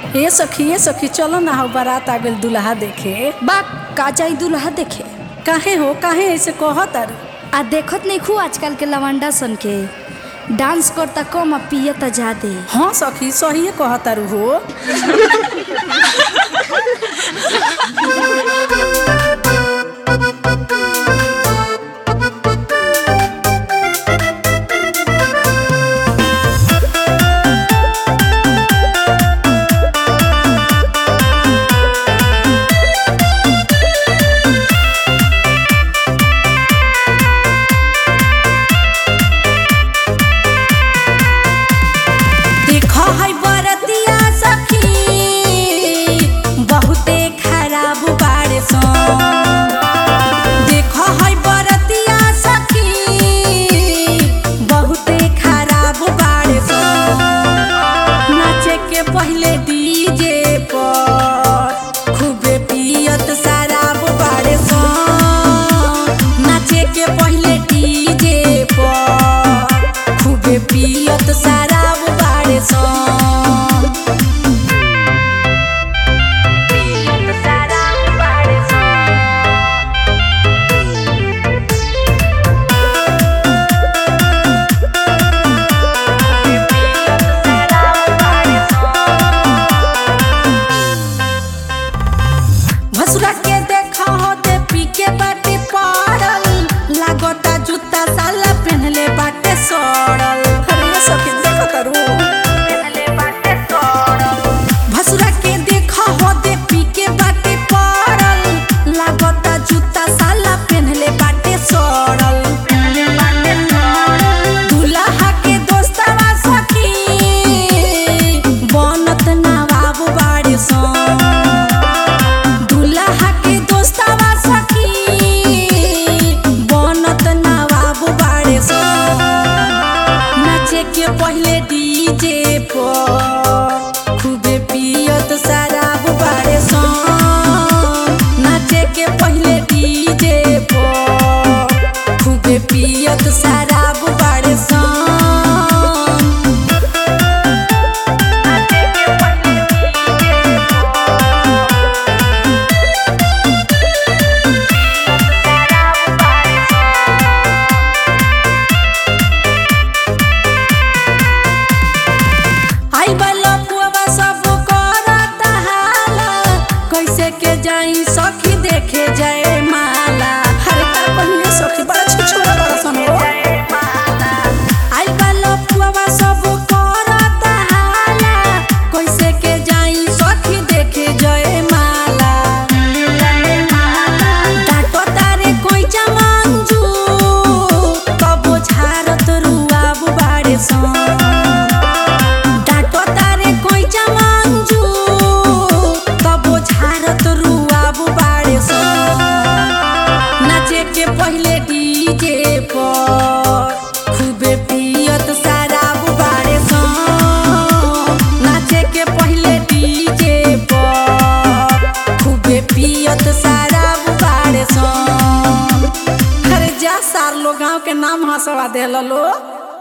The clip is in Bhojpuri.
ए सखी ए सखी चलो ना हो बारात आ गइल दुल्हा देखे बा का चाही दूल्हा देखे काहे हो काहे ऐसे कहत अरे आ देखत नहीं खू आजकल के लवंडा सन के डांस करता कम आ पियता ज्यादे हाँ सखी सही कहत अरु हो देखो है बरतिया सखी बहुते खराब बाड़े सन देखो है बरतिया सखी बहुते खराब बाड़े सन नाचे के पहले डीजे पर खूबे पियत शराब बाड़े सन नाचे के पहले डीजे पर खूबे पियत शराब बाड़े सन पियत शराब बाड़े भसुरा के देखा हो दे पी के बाटे पड़ल लागता जूता साला पहनले बाटे सड़ल अरे सखी देखत अरु पहनले बाटे सड़ल भसुरा के देखा हो दे पी के बाटे पड़ल लागता जूता साला पहनले बाटे सड़ल पहनले बाटे सड़ल दुल्हा के दोस्तवा सखी बनत नवाब बाड़े सन दुल्हा के दोस्तवा सखी बनत नवाब बाड़े सन नाचे के पहले डीजे पर खूबे पियत शराब बाड़े सन नाचे के पहले डीजे पर खूबे पियत शराब बाड़े सन नाचे के पहले डीजे आई बला पुआ सब करत हाला कैसे के जाई सखी देखे जाए माला अरे का पहिले सखी बड़ा छिछोरा बड़ा सन हो आई बला पुआ सब करत हाला कैसे के जाई सखी देखे जाए माला डाटो तारे कोई जमांजू कबो झारत रुआब बाड़े सन डाटो तारे कोई जमांजू तबो झारत रुआब बाड़े सन नाचे के पहले डीजे पर खूबे पियत शराब बाड़े सन नाचे के पहले डीजे पर खूबे पियत शराब बाड़े सन अरे जा सार लोग गाँव के नाम हंसवा देला लो